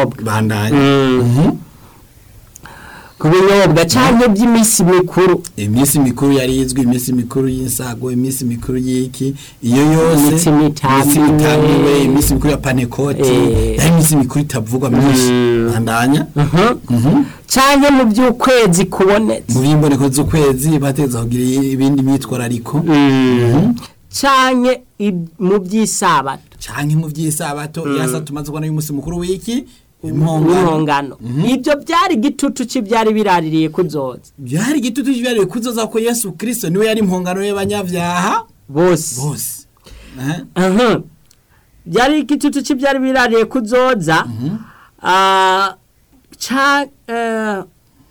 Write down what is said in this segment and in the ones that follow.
binyobwa bandanye Mm. ku binyobwa cyangwa by'iminsi mikuru iminsi mikuru yari izwi iminsi mikuru y'insago iminsi mikuru y'iki iyo yose Iminsi mitamiwe. iminsi mitamiwe iminsi mikuru ya panekoti Eh. yari iminsi mikuru itavugwa myinshi Mm. bandanya Mhm. Mhm. cyangwa mu by'ukwezi kubonetse mu by'imboneko z'ukwezi bateza kugira ibindi myitwarariko cyangwa mu by'isabato canke mu by'isabato yasa tumaze kubona y'umunsi mukuru w'iki impongano impongano ibyo byari igitutu cy'ibyari biraririye kuzoza byari igitutu cy'ibyariwe kuzoza ko yesu kirisito niwe yari impongano y'abanyabyaha bose bose Aha. Aha. byari igitutu cy'ibyari birariye kuzoza Ah, ca eh,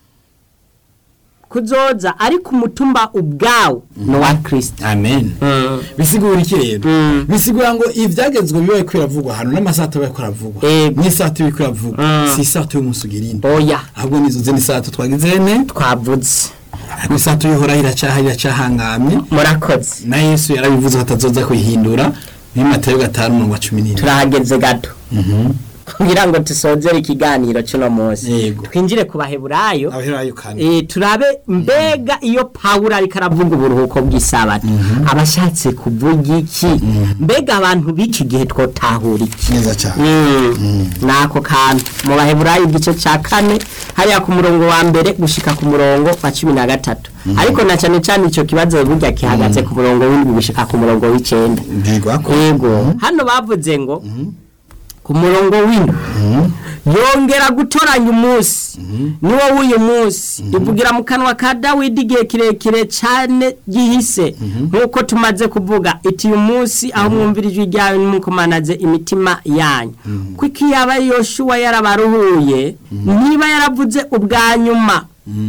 kuzoza ariko umutumba ubwawo ni uwa kirisita amen bisigura iki rero Mm. bisigura ngo ibyagezwe bibaye ko biravugwa hano n'amasato bibaye ko biravugwa Yego. n'isato bibaye ko biravugwa Mm. si isato y'umunsi ugira indi oya ahubwo nizo zindi sato twagize ne twavuze ariko isato y'uhoraho iracaha iracahangamye murakoze na yesu yarabivuze ko atazoza kuyihindura muri matayo gatanu umurongo wa cumi n'ine turahageze gato kugira ngo dusozere ikiganiro cy'uno munsi Yego. twinjire ku baheburayo abaherayo kane Eh, turabe mbega iyo pawulo ariko aravuga uburuhuko bw'isabato aba ashatse kuvuga iki mbega abantu b'iki gihe twotahura iki neza cyane ni ako kantu mu baheburayo igice cya kane hariya ku murongo wa mbere gushika ku murongo wa cumi na gatatu ariko na cyane cyane icyo kibazo burya gihagaze ku murongo w'indwi gushika ku murongo w'icyenda mbwirwa ko yego hano bavuze ngo ku murongo w'indwi yongera gutoranya umunsi niwo w'uyu munsi ivugira mu kanwa ka dawidi igihe kirekire cyane gihise nk'uko tumaze kuvuga iti uyu munsi aho mwumvira ijwi ryawe nimukomanaze imitima yanyu kuko iyo aba yoshuwa yarabaruhuye niba yaravuze ubwa nyuma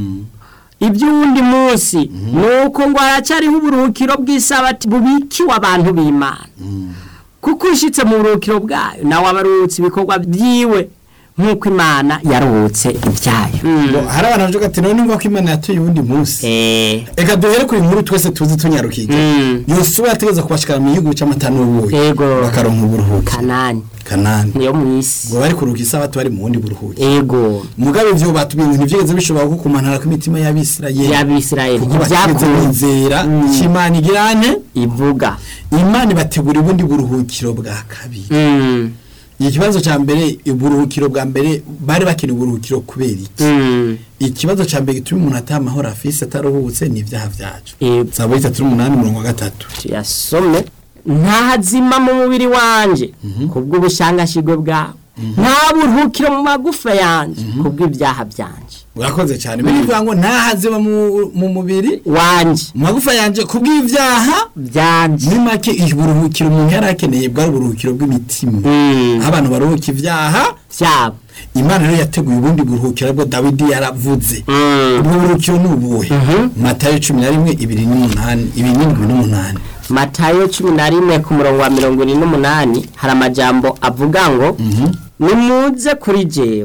iby'uwundi munsi ni uko ngo haracyariho uburuhukiro bw'isabati bubikiwe abantu b'imana kuko ushyitse mu buruhukiro bwayo nawe aba aruhutse ibikorwa byiwe nk'uko imana yaruhutse ibyayo ngo hari abantu bavuga ati none ngo ko imana yatuye uwundi munsi Eh, reka duhere kuri nkuru twese tuzi tunyarukiga Mm. yosuwa yategeza kubashikana mu gihugu cy'amata n'ubuyi Yego. bakaronka uburuhuko kanani kanani niyo mu isi ngo bari kuruhuka isabato bari mu wundi buruhuko ego mugabe ivyo batubwiye ibintu byigeze bishobora gukumanara kw'imitima y'abisirayeli y'abisirayeli kuko batigeze ntibyakunze bizera icyo imana igirane ivuga imana ibategura ubundi buruhukiro bwa kabiri Mm, ikibazo cya mbere uburuhukiro bwa mbere bari bakeneye uburuhukiro kubera iki mm, ikibazo cya mbere gituma umuntu ataha amahoro afise ataruhutse ni ibyaha byacu Yego. saba itatu n'umunani mirongo gatatu tuyasome ntazima mu mubiri wanje kubw'ubushangashigwe bwawe nta buruhukiro mu magufa yanjye kubw'ibyaha byanje urakoze cyane bivuga ngo ntahaziba mu- mu mubiri wanje mu magufa yanjye kubw'ibyaha byanje muri make uburuhukiro umuntu yari akeneye bwari uburuhukiro bw'imitima Mm. aho abantu baruhuka ibyaha byabo imana rero yateguye ubundi buruhukiro bwo dawidi yaravuze Mm. ubwo buruhukiro ni ubuhe matayo cumi na rimwe ibiri n'umunani ibiri n'indwi n'umunani matayo cumi na rimwe ku murongo wa mirongo ine n'umunani hari amajambo avuga ngo nimuze kuri jewe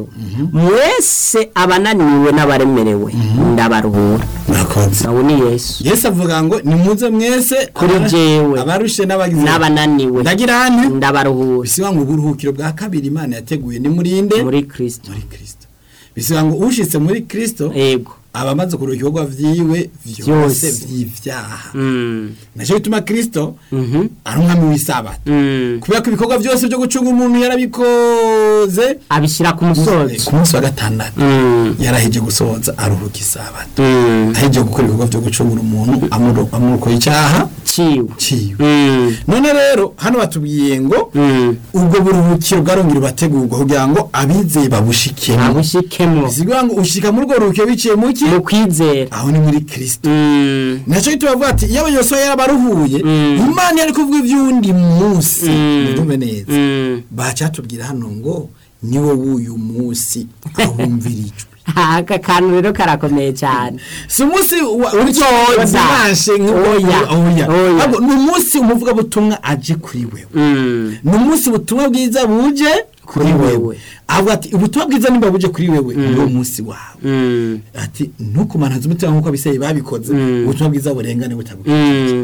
mwese abananiwe n'abaremerewe ndabaruhura murakoze nawe ni yesu yesu avuga ngo nimuze mwese Kuri abara- jewe. abarushe n'abagize n'abananiwe ndagira hane ndabaruhura bisiba ngo uburuhukiro bwa kabiri imana yateguye ni murinde muri kristo muri kristo bisiba ngo ushitse muri kristo ego aba amaze kuruhuka ibikorwa vyiwe vyose Vyose. vy'ivyaha Mm. naco bituma kristo Mhm. ari umwami w'isabato Mm. kubera ko ibikorwa byose byo gucunga umuntu yarabikoze abishyira ku musozi ku munsi wa gatandatu Mm. yaraheje gusohoza aruhuka isabato Mm. aheje gukora ibikorwa byo gucungura umuntu amuro- amurokoye icyaha ciwe ciwe Mm. none rero hano batubwiye ngo Mm. ubwo buruhukiro bwarongera bategurwa kugira ngo abizeye babushikemo abushikemwo bisigura ngo ushika muri urwo ruhukiro biciye mu ki mu kwizera aho ni muri kristo Mm. nacyo gituma bavuga ati iyo abayobozi yarabaruhuye Mm. imana yari kuvuga iby'uwundi munsi Mm. mudume neza Mm. bacyatubwira hano ngo niwo w'uyu munsi ahumvirijwe aka kantu rero karakomeye cyane si umunsi wa Uzoza. dimanche Oya. Oya. ahubwo ni umunsi umuvugabutumwa aje kuri wewe Mm. ni umunsi ubutumwa bwiza buje kuri Kuri wewe wewe. avuga ati ubutumwa bwiza nimba buje kuri wewe ni wo munsi wawe Mm. ati ntukumananze umutima nk'uko abiseye babikoze Mm. ubutumwa bwiza burengane butaguye Mm.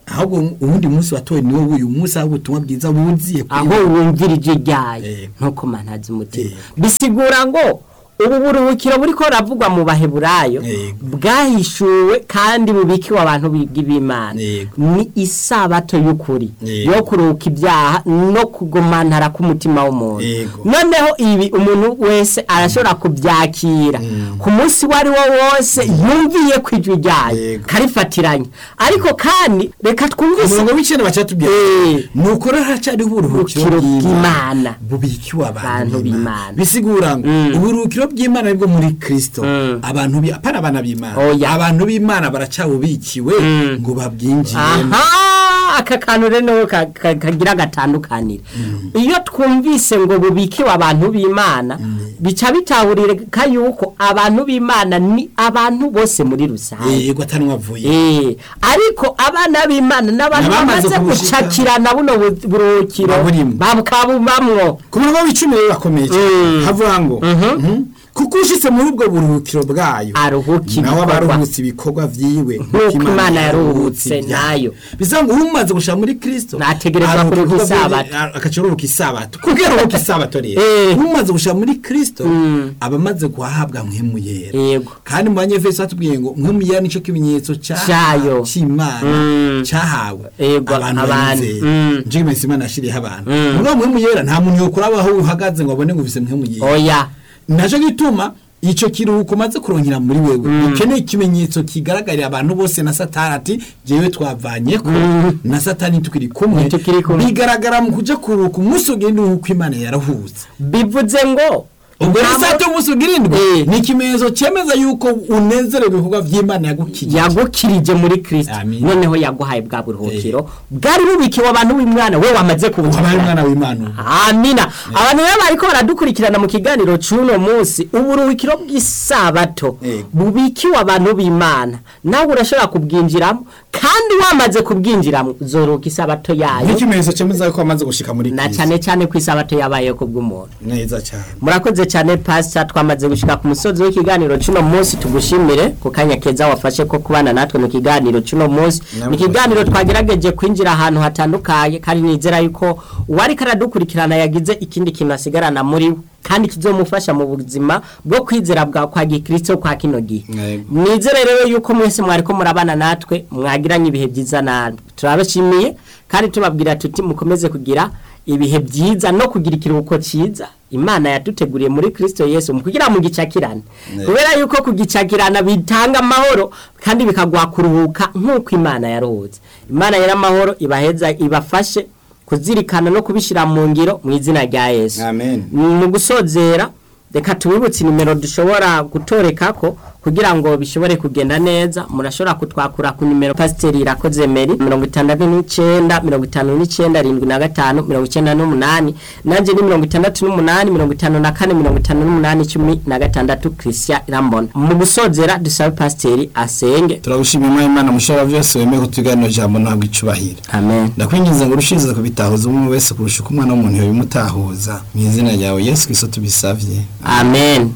ahubwo uwundi munsi watowe niwo w'uyu munsi aho ubutumwa bwiza buziye kuri aho we. wumvira ijwi ryayo Yego. ntuko mantazi umutima Yego. bisigura ngo ubu buruhukiro buriko buravugwa mu baheburayo Yego. bwahishuwe kandi bubikiwe abantu biga b'imana Yego. ni isabato y'ukuri Yego. yo kuruhuka ibyaha no kugomantara k'umutima w'umuntu Yego. noneho ibi umuntu wese arashobora kubyakira ku munsi uwo ari wo wose yumviye ku ijwi ryayo Yego. karifatiranye ariko kandi reka twumvise umurongo w'icenda bacatubwira Eh. nuko rero haracyariho uburuhukiro Uburuhukiro bw'imana bw'Imana. bubikiwe Abantu abantu b'imana b'Imana. bisigura ngo Mm. uburuhukiro bw'imana nibwo muri kristo Mm. abantu bi- apana abana b'imana Oya. abantu b'imana baracyabubikiwe Mm. ngo babwinjiremo aha aka kantu rero ka- ka- kagira agatandukanire iyo twumvise ngo bubikiwe abantu b'imana bica bitahurika yuko abantu b'imana ni abantu bose muri rusange yego atanwavuye Eh, ariko abana b'imana n'abantu N'abamaze bamaze kubushika. gucakirana buno bu- buruhukiro Baburimo. bakabubamwo ku murongo w'icumi rero bakomeye cyane Mm. havuga ngo mhm, kuko ushitse muri ubwo buruhukiro bwayo Aruhuka nawe aba ibikorwa. aruhutse ibikorwa vyiwe Nk'uko Imana yaruhutse nayo. bivuga ngo umaze gushira muri kristo Nategerezwa aruhuka kuruhuka ibikorwa isabato. vyiwe, agaca aruhuka isabato kubwira aruhuka isabato rero Eh. umaze gushira muri kristo Mm. aba amaze guhabwa mpwemu yera Yego. kandi mu banyefeso batubwiye ngo mpwemu yera nico kimenyetso ca- Cayo. c'imana Mm. cahawe Yego, abantu abantu. bayizeye Mm. nico kimenyetso imana yashiriyeho abantu Mm. mugabo mpwemu yera nta muntu yokuraba aho uhagaze ngo abone ngo ufise mpwemu yera oya naco gituma ico kiruhuko maze kurongera muri wewe ukeneye ikimenyetso kigaragarira abantu bose na satani ati jewe twavanyeko na satani tukiri kumwe Ntitukiri kumwe. bigaragara mu kuja kuruhuka umunsi ugenda uruhuko imana yarahutse bivuze ngo ubwo rero nta saa tatu umunsi ugirindwi Eh. ni ikimenyetso cyemeza yuko unezerewe ibikorwa by'imana yagukijije yagukirije muri kristo Amin. noneho yaguhaye bwa buruhukiro bwari bubikiwe abantu b'imwana we wamaze wabaye kubucakira umwana w'imana ubu. amina abantu rero bariko baradukurikirana mu kiganiro c'uno munsi uburuhukiro bw'isabato Yego. bubikiwe abantu b'imana nawe urashobora kubwinjiramo kandi wamaze kubwinjiramo uzoruhuka isabato yayo nk'ikimenyetso cyemeza yuko wamaze gushika muri na Kristo. cyane cyane ku isabato yabayeho kubw'umuntu neza cyane murakoze cyane pasita twamaze gushika ku musozi w'ikiganiro cy'uno munsi tugushimire ku kanya keza wafashe ko kubana natwe mu kiganiro cy'uno munsi Namwe ni ikiganiro twagerageje kwinjira ahantu hatandukanye kandi nizera yuko uwari karadukurikirana yagize ikindi kintu asigarana muri we kandi kizomufasha mu buzima bwo kwizera bwa kwa gikristo kwa kino gihe Yego. nizere rero yuko mwese mwariko murabana natwe mwagiranye ibihe byiza natwe turabashimiye kandi tubabwira tuti mukomeze kugira ibihe byiza no kugira ikiruhuko cyiza imana yaduteguriye muri kristo yesu mu kugira mu gicakirane Ne. kubera yuko kugicakirana bitanga amahoro kandi bikaguha kuruhuka nk'uko imana yaruhutse imana yari amahoro ibaheza ibafashe kuzirikana no kubishyira mu ngiro mu izina rya yesu amen mu gusozera reka tubibutse nimero dushobora gutoreka ko kugira ngo bishobore kugenda neza murashobora kutwakura ku nimero pasiteri irakoze meri mirongo itandatu n'icyenda mirongo itanu n'icyenda arindwi na gatanu mirongo icyenda n'umunani nanjye ni mirongo itandatu n'umunani mirongo itanu na kane mirongo itanu n'umunani cumi na gatandatu christian irambona mu gusozera dusabe pasiteri asenge turagushimira imana mushobora byose wemeye kutuganira ijambo ntabwo icubahira amen ndakwinginze ngo urushize kubitahuza umwe wese kurusha uko umwana w'umuntu yabimutahuza mu izina ryawe yesu kristo tubisavye amen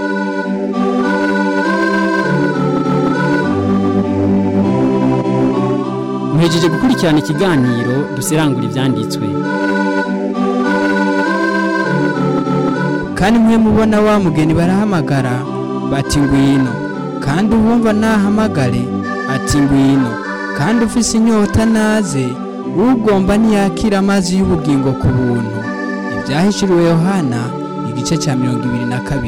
muhejeje gukurikirana ikiganiro dusirangura ibyanditswe kandi mwe mubona wa mugeni barahamagara bati ngwino kandi uwumva nahamagare ati ngwino kandi ufise inyota naze ugomba ntiyakira amazi y'ubugingo ku buntu ibyahishuriwe yohana igice cya mirongo ibiri na kabiri